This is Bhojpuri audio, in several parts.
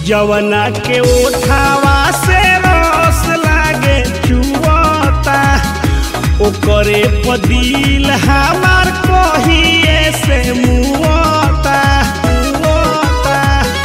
जवना के उठावा से रस लागे चुवता ओकरे पदिल हमार कहिए से मुआता मुआता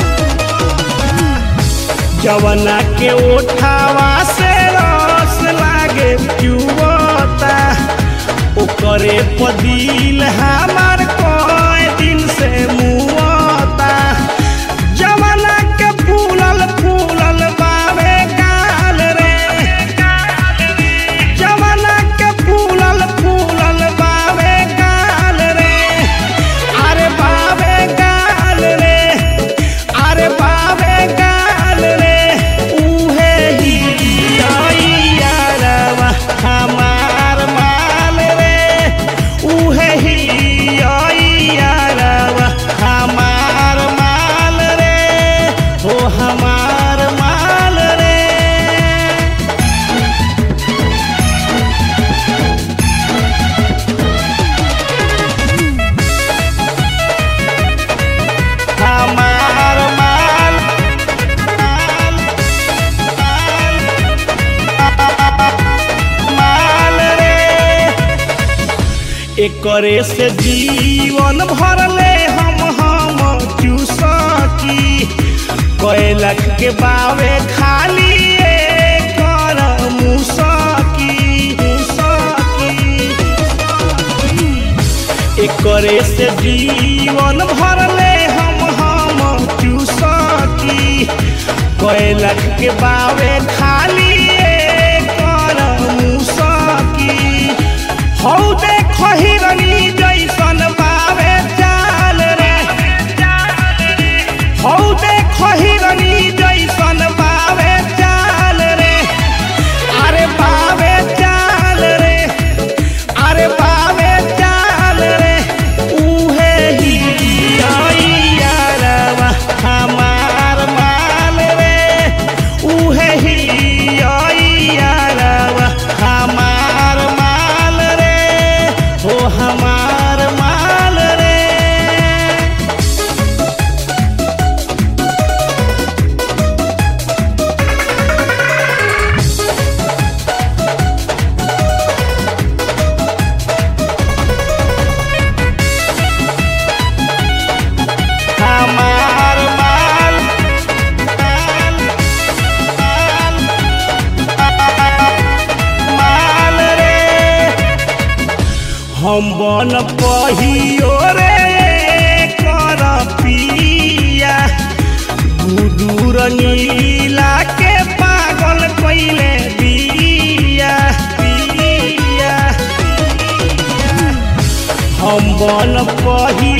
जवना के उठावा से रस लागे चुवता ओकरे पदिल हमार कई दिन से मुआता जवना के फूलल फूलल बावे गाल रे जवना के फूलल फूलल बावे गाल रे अरे बावे गाल रे अरे बावे गाल रे उहे ही यारवा हमार माल रे उहे ही यारवा हमार माल रे हो हमार माल रे हमार माल माल माल माल रे एकरे से जीवन भरले हम हम चूसकी कैलक के बावे खाली एकर मुसकी मुसकी एकरे से जीवन भरले हम हम चूसकी कैलक के बावे खाली एकर मुसकी हौ देखो हिरनी जैसन बावे चाल रे हौ देखो हिरनी जैसन बावे चाल रे अरे बावे चाल रे अरे बावे चाल रे उहे ही यारवा हमार माल रे उहे ही यारवा हमार माल रे हो हमार माल रे हमार माल माल माल माल रे हम बन पहियो रे कर पिया गुदूर नीला के पागल कैले बिया बिया हम बन पही